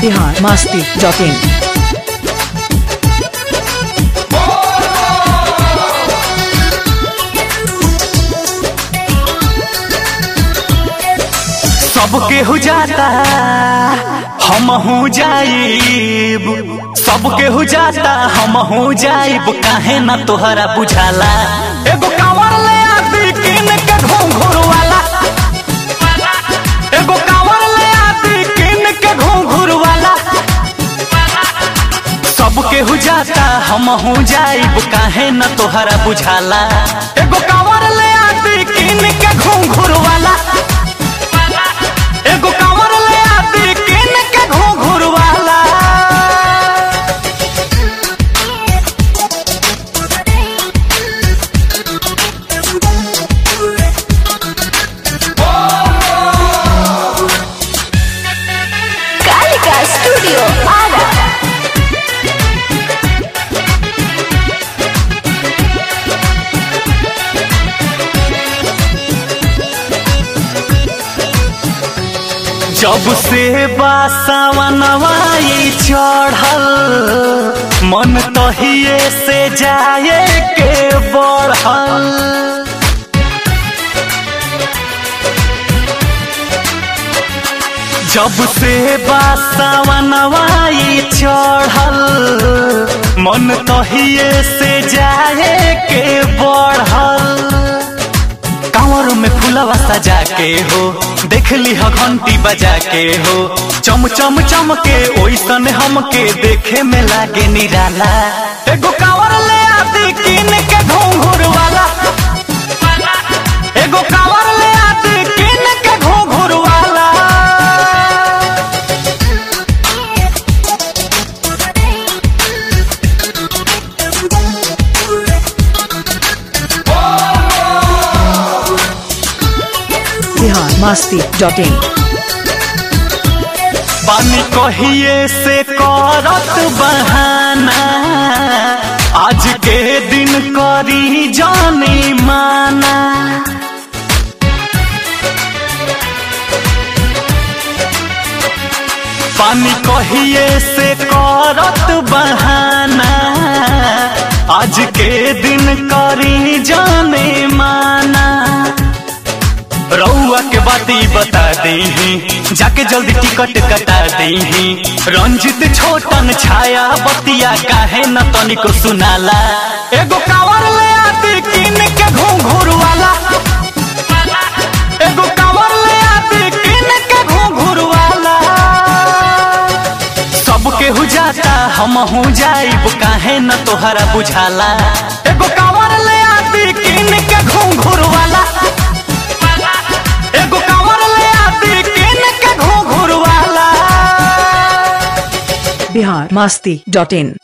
Bihar Masti dot in सबके हो जाता हम हो जाइब सबके हो जाता हम हो जाइब काहे ना तोहरा बुझाला एगो कांवर ले आती किन के घूंघर वाला एगो कांवर ले आती किन के घूंघर वाला सबके हो जाता हम हो जाइब काहे ना तोहरा बुझाला एगो कांवर ले आती किन के घूंघर वाला एगो कांवर ले आती किन के घूंघर वाला कालिका स्टूडियो आरा जब से बासवनवाई चढ़ल मन तहिए से जाए के बढ़ल जब से बासवनवाई चढ़ल मन तहिए से जाए के बढ़ल कांवर में फूलवा सजा के हो देख ली ह घंटी बजा के हो चम चम चम के ओइसन हमके देखे में लागे निराला एगो कांवर ले आती किन के घूंघर वाला एगो कांवर ले आती किन के घूंघर वाला बिहार मास्ती डॉट इन पानी कहिए से करत बहाना आज के दिन करी जानी माना पानी कहिए से करत बहाना आज के दिन करी जाने माना रउआ के बाती बता दी जाके जल्दी टिकट कटा दी रंजित छोटन छाया बतिया काहे न तनिको सुनाला एगो कांवर ले आती किन के घूंघर वाला एगो कांवर ले आती किन के घूंघर वाला सबके हो जाता हम हो जाइब काहे न तोहरा बुझाला एगो कांवर ले आती किन के घूंघर वाला एगो कांवर ले आती किन के घूंघर वाला बिहार मास्ती डॉट इन